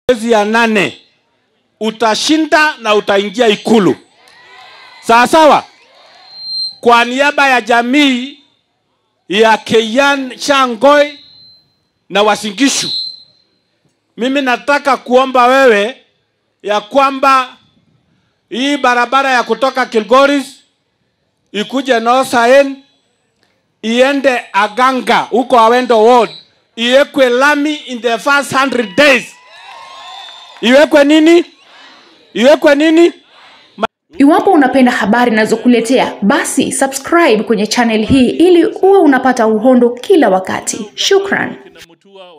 mwezi ya nane utashinda na utaingia ikulu sawa sawa kwa niaba ya jamii ya Keyan Shangoi na Wasingishu, mimi nataka kuomba wewe ya kwamba hii barabara ya kutoka Kilgoris ikuje Nosaen iende Aganga huko Awendo Ward, iwekwe lami in the first 100 days. Iwekwe nini? Iwekwe nini? Iwapo unapenda habari nazokuletea, basi subscribe kwenye channel hii ili uwe unapata uhondo kila wakati. Shukran.